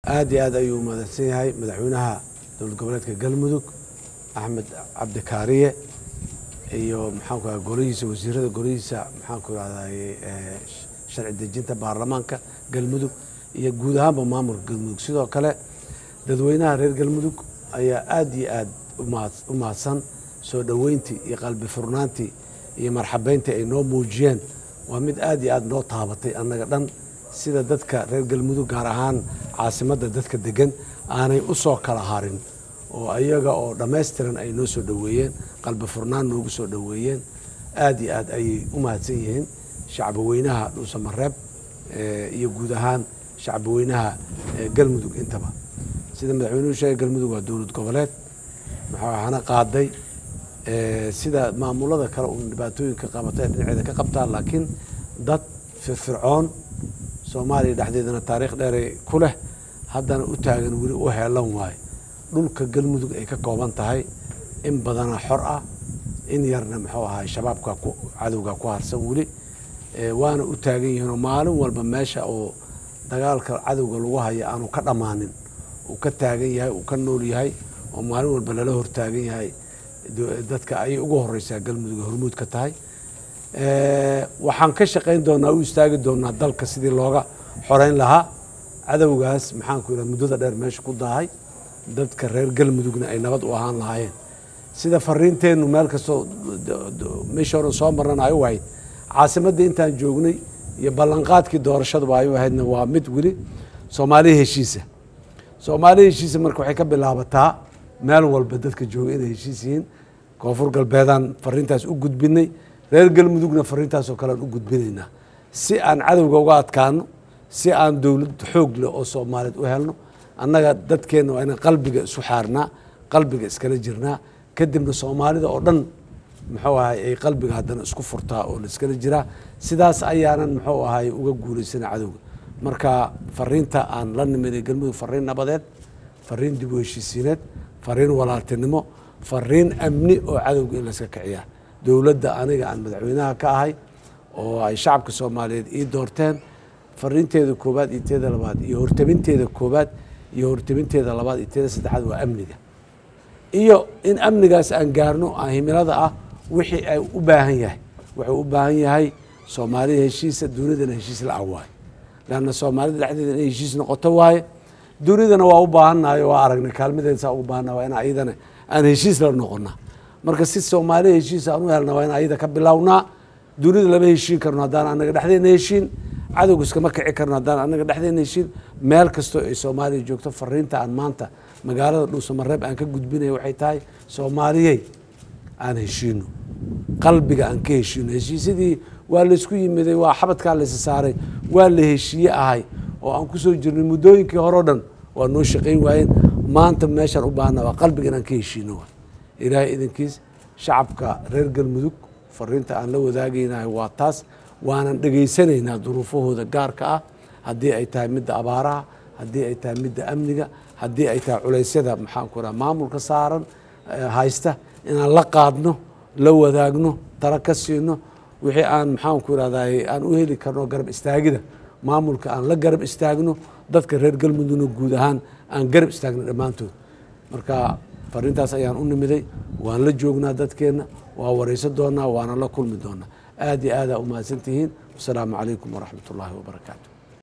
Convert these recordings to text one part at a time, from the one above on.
aad iyo aad ayuu mahadsan yahay madaxweynaha dowlad goboleedka galmudug axmed cabdikaariye iyo maxaanku raha golihiisa wasiirada golihiisa maxaanku rahday sharci dejinta baarlamaanka galmudug iyo guud ahaanba maamulka galmudug sidoo kale dadweynaha reer galmudug ayaa aad iyo aad u mahadsan soo dhoweyntii iyo qalbi furnaantii iyo marxabeyntii ay noo muujiyeen waa mid aad iyo aad noo taabatay annaga dhan sida dadka reer galmudug gaar ahaan caasimadda dadka degan aanay u soo kala harin oo ayaga oo dhammaystiran ay noo soo dhoweeyeen qalbi furnaan noogu soo dhoweeyeen aad iyo aad ayay u mahadsan yihiin shacbaweynaha dhuusamareeb iyo guud ahaan shacbaweynaha galmudug intaba sida madaxweynuhu sheegay galmudug waa dowlad goboleed maxaana qaaday sida maamulada kale uun dhibaatooyinka qabata ee dhinaceeda ka qabtaa laakiin dad firfircoon soomaaliya dhexdeedana taariikh dheeray ku leh haddana u taagan weli u heelan waaye dhulka galmudug ay ka kooban tahay in badana xor ah in yarna muxuu ahay shabaabka cadowga ku harsan weli waana u taagan yihiinoo maalin walba meesha oo dagaalka cadowga lagu haya aanu ka dhammaanin uu ka taagan yahay uu ka nool yahay oo maalin walba lala hortaagan yahay dadka ayay ugu horeysaa galmudug hormuud ka tahay waxaan ka shaqayn doonaa u istaagi doonaa dalka sidii looga xoreyn lahaa cadowgaas maxaanku yidhaha muddada dheer meesha ku daahay dadka reer galmudugna ay nabad u ahaan lahaayeen sida fariinteennu meel kastoo meesha horan soo marnana ay u ahayd caasimadda intaan joognay iyo ballanqaadkii doorashaduba ay u ahaydna waa mid weli soomaaliya heshiisa soomaaliya heshiisa marka waxay ka bilaabataa meel walba dadka jooga inay heshiis yihiin koonfur galbeedaan fariintaas u gudbinay reer galmudugna fariintaasoo kalean u gudbinaynaa si aan cadowga uga adkaano si aan dowlad xoog leh oo soomaaliyeed u helno annaga dadkeenna waa inaan qalbiga isu xaarnaa qalbiga iskala jirnaa kadibna soomaalida oo dhan muxuu ahay ay qalbiga haddana isku furtaa oo laiskala jiraa sidaas ayaanan muxuu ahay uga guulaysana cadowga marka fariinta aan la nimiday galmudug fariin nabadeed fariin dib u heshiisiineed fariin walaaltinimo fariin amni oo cadowga in layska kiciyaa dowladda aniga aan madaxweynaha ka ahay oo ay shacabka soomaaliyeed ii doorteen fariinteeda koobaad iyo teeda labaad iyo hortabinteeda koobaad iyo hortabinteeda labaad iyo teeda saddexaad waa amniga iyo in amnigaas aan gaarno aan himilada ah wixii ay u baahan yahay wuxuu u baahan yahay soomaalida heshiisa dunidana heshiis la-a waaye leanna soomaalida dhexdeeda inay heshiis noqoto waaye dunidana waa u baahannahay waa aragnay kaalmadeeda saa ugu baahannaha waa in ayadana aan heshiis la noqona marka si soomaaliya heshiis aan u helna waa in ayada ka bilownaa dunida lama heshiin karno haddaan anaga dhexdeena heshiin cadowga iskama kici karno haddaan anaga dhexdeena heshiin meel kastoo ay soomaaliya joogto fariinta aan maanta magaalada dhuusamareeb aan ka gudbinaya waxay tahay soomaaliyey aan heshiino qalbiga aan ka heshiino heshiisyadii waa laysku yimiday waa xabadkaa laysa saaray waa la heshiiye ahay oo aan kusoo jirnay muddooyinkii hore o dhan waa noo shaqayn waayeen maanta meeshaan u baahna waa qalbiga inaan ka heshiino waay ilaahay idankiis shacabka reer galmudug fariinta aan la wadaagaynahay waa taas waanan dhegaysanaynaa duruufahooda gaarka ah haddii ay tahay midda abaaraha haddii ay tahay midda amniga haddii ay tahay culeysyada maxaanku raha maamulka saaran haysta inaan la qaadno la wadaagno tala ka siino wixii aan maxaanku irahday aan u heli karno garab istaagida maamulka aan la garab istaagno dadka reer galmudugna guud ahaan aan garab istaagno dhammaantood marka fariintaas ayaan u nimiday waan la joognaa dadkeenna waa warayso doonaa waana la kulmi doonaa aad iyo aadaa u mahadsantihiin wasalaamu calaykum waraxmat ullaahi wabarakaatu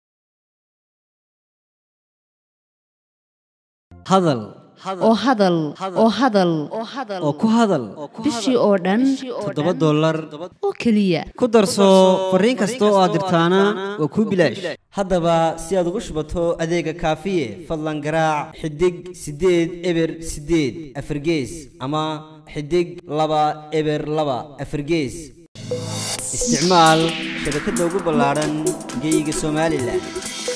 hadal oo hadal oo hadal oo ku hadal bishii oo dhan toddoba dollar oo keliya ku darso fariin kasta oo aad dirtaana waa kuu bilaash haddaba si aad ugu shubato adeega kaafiye fadlan garaac xidig siddeed eber siddeed afargees ama xidig laba eber laba afargees isticmaal shabakadda ugu ballaadhan geyga somalilan